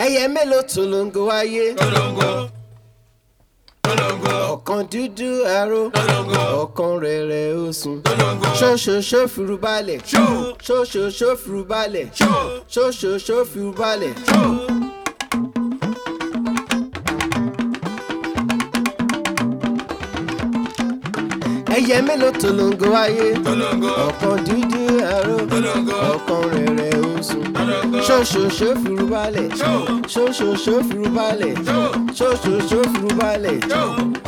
ẹyẹ mélòó tòlóńgò wáyé tolongo tolongo ọ̀kan dúdú aró tolongo ọ̀kan rẹ̀rẹ̀ osùn tolongo ṣóṣoṣó fìrú balẹ̀ ṣó ṣóṣoṣó fìrú balẹ̀ ṣó ṣóṣoṣó fìrú balẹ̀. ṣó. ẹyẹ mélòó tòlóńgò wáyé tolongo ọ̀kan dúdú aró tolongo ọ̀kan rẹ̀rẹ̀ osùn tolongo ṣóṣoṣó fìrú balẹ̀ ṣó ṣóṣoṣó fìrú balẹ̀ ṣó ṣóṣoṣó fìrú balẹ̀. ṣó.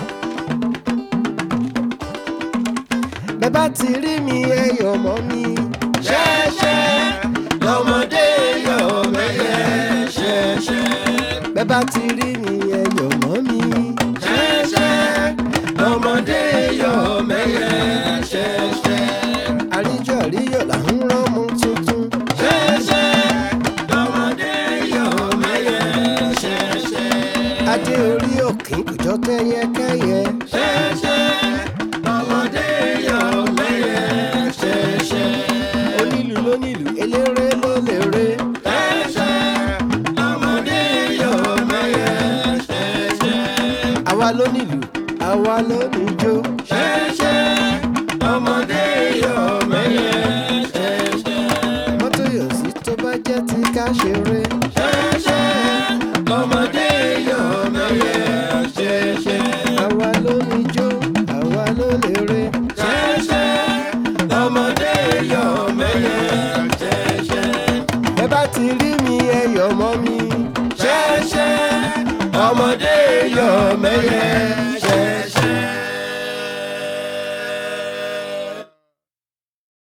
bẹ́ẹ̀ bá ti rí mi ẹyọ̀ mọ́ mi. ṣẹ́ṣẹ́ lọ́mọdé yọ̀ mẹ́yẹ ṣẹ́ṣẹ́ bẹ́ẹ̀ bá ti rí mi ẹyọ̀ mọ́ mi. ṣẹ́ṣẹ́ lọ́mọdé yọ̀ mẹ́yẹ ṣẹ́ṣẹ́ àríjọ àríyọ̀ là ń rọ́mọ tuntun. ṣẹ́ṣẹ́ lọ́mọdé yọ̀ mẹ́yẹ ṣẹ́ṣẹ́ adé orí òkè kò jọ kẹ́yẹkẹ́yẹ. ṣẹ́ṣẹ́ lọ́mọdé yọ̀ mẹ́yẹ ṣẹ́ṣẹ́ onílù lónílù eléré ló léré. ṣẹ́ṣẹ́ lọ́mọdé yọ̀ mẹ́yẹ ṣẹ́ṣẹ́. àwa lónílù àwa lóníjó. ṣẹ́ṣẹ́ ọmọdé yọ̀ mẹ́yẹ ṣẹ́ṣẹ́. mọ́tò yọ̀ sí tó bá jẹ́ ti ká ṣeré. ṣẹ́ṣẹ́ ọmọdé yọ̀ mẹ́yẹ ṣẹ́ṣẹ́. àwa lóníjó àwa ló léré. ṣẹ́ṣẹ́ ọmọdé yọ̀ mẹ́yẹ ṣẹ́ṣẹ́. bẹ́ẹ̀ bá ti rí mi ẹyọ̀ mọ́ mi. ṣẹ́ṣẹ́ ọmọdé yọ̀ mẹ́yẹ